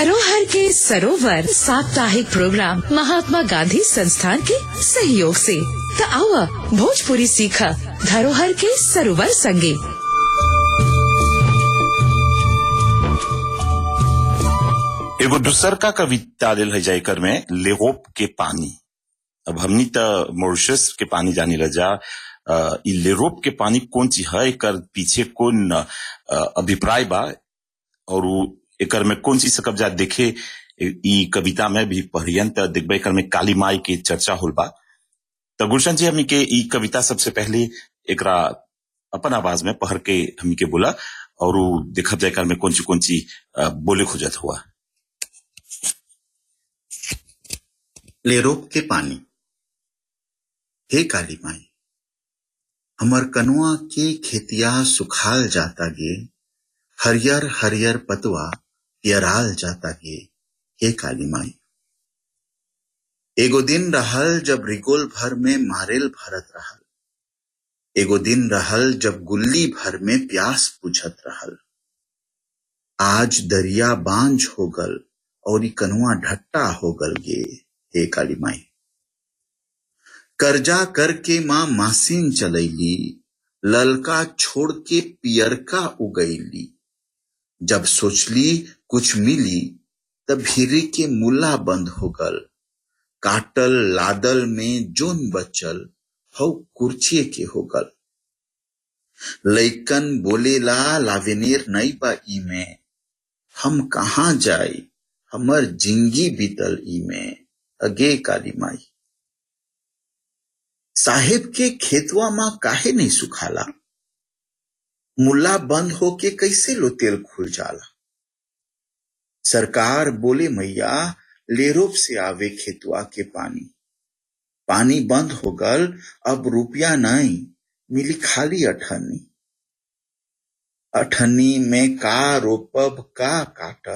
धरोहर के सरोवर साप्ताहिक प्रोग्राम महात्मा गांधी संस्थान के सहयोग से त आवा भोजपुरी सीख धरोहर के सरोवर संगे एगो दूसर का कविता लेल है जाकर में लेगोप के पानी अब हमनी त मॉरिशस के पानी जानी रजा अ, इ लेरोप के पानी कौन चीज है एकर पीछे कौन अ, अभिप्राय बा और उ एकर में कौन चीज से कब्जा देखे इ- इ कविता में भी पढ़ियन त देखबे एकर में काली माई के चर्चा होल बा त गुलशन जी हमनी के इ कविता सबसे पहले एकरा अपन आवाज में पढ़ के हमनी के बोला और उ देखब जाए एकर में कौन ची कौन ची अ, बोले खोजत हुआ लेरोप के पानी हे काली माई हमर कनुआ के खेतिया सुखाल जाता गे हरियर हरियर पतवा पियराल जाता गे हे काली माई एगो दिन रहल जब रिगोल भर में मारेल भरत रहल एगो दिन रहल जब गुल्ली भर में प्यास बुझत रहल आज दरिया बांझ हो गल और ई कनुआ ढट्टा हो गल गे हे काली माई कर्जा करके माँ मासीन चलैली ललका छोड़ के पियरका उगैली जब सोचली कुछ मिली तब भीरी के मुल्ला बंद हो गल काटल लादल में जोन बचल हौ कुर्चिए के हो गल लैकन बोलेला लावेनेर नहीं बा ई में हम कहाँ जाई हमर जिंदगी बीतल ई में अगे काली माई साहेब के खेतवा माँ काहे नहीं सुखाला मुल्ला बंद होके कैसे लो तेल खुल जाला सरकार बोले मैया लेरोप से आवे खेतवा के पानी पानी बंद हो गल अब रुपया नहीं मिली खाली अठन्नी अठन्नी में का रोपब का काटब